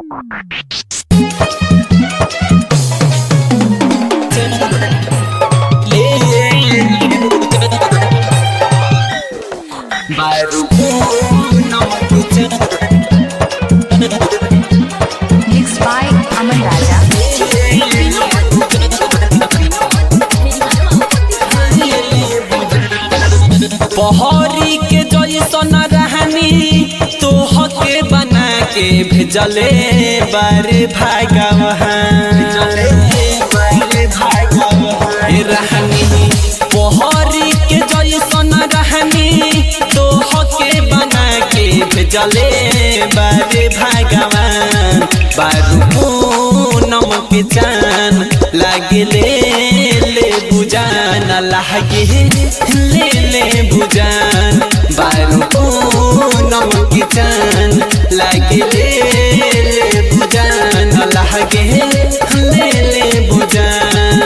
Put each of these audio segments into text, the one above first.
Mixed by Aman Raja. पहरी के जैसन रहनी तोहके बना के भेजले बारे भागवहान रहनी पहरी के जैसन रहनी तोहके बना के भेजले बारे भागवान बारू नमक चान लागले ले बुजान लागे ले ले बुजान बारू नमक चान लागे ले ले बुजान लागे ले ले बुजान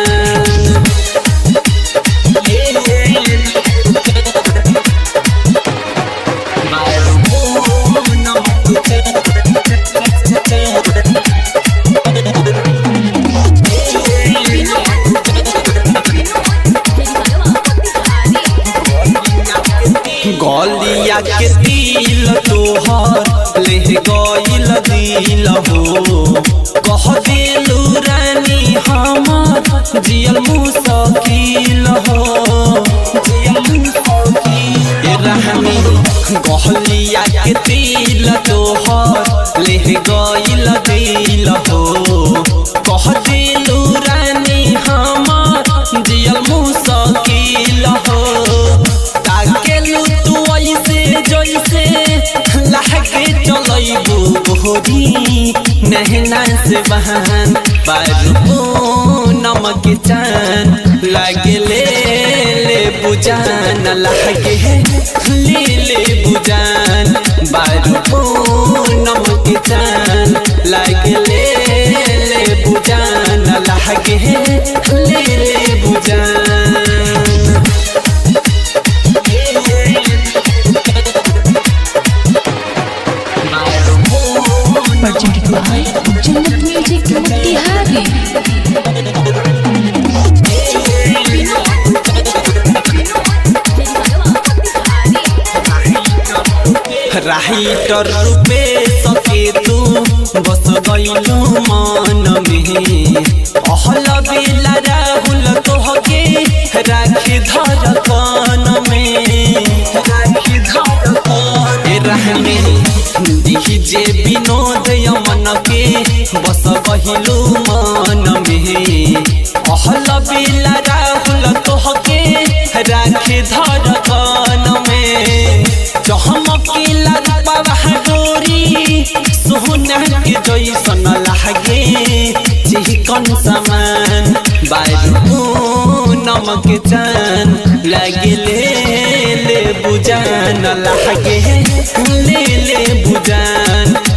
गलिया के दिल तोहर ले गइल दिल हो कह दिलू रानी हमर जियल मुसकिल हो जियल मुसकिल ए रानी गलिया के दिल तोहर ले गइल दिल हो कह दिलू रानी हमर जियल मुसकिल हो ताकेलू तू ऐसे जैसे लागे चलैबू बोहरी नहना से बहान बारू नमक चान लागे ले ले बुजान लागे ले ले बुजान बारू नमक चान लागे ले ले बुजान लागे ले ले बुजान Presented by Jannat Music Mutihari. Writer रूपे सके तू बस गइलू मन में अहल बेला राहुल तोहके राखी धर कान में राखी धर कान ए रहने डीजे विनोद यमन के बस गइलू मन में अहल बेला राहुल तोहके राखी धर कान में चहमकीला रूपवा डोरी सोहना के जैसन लागे चिकन समान बारू नमक चान लागे ले ले बुजान लागे ले ले बुजान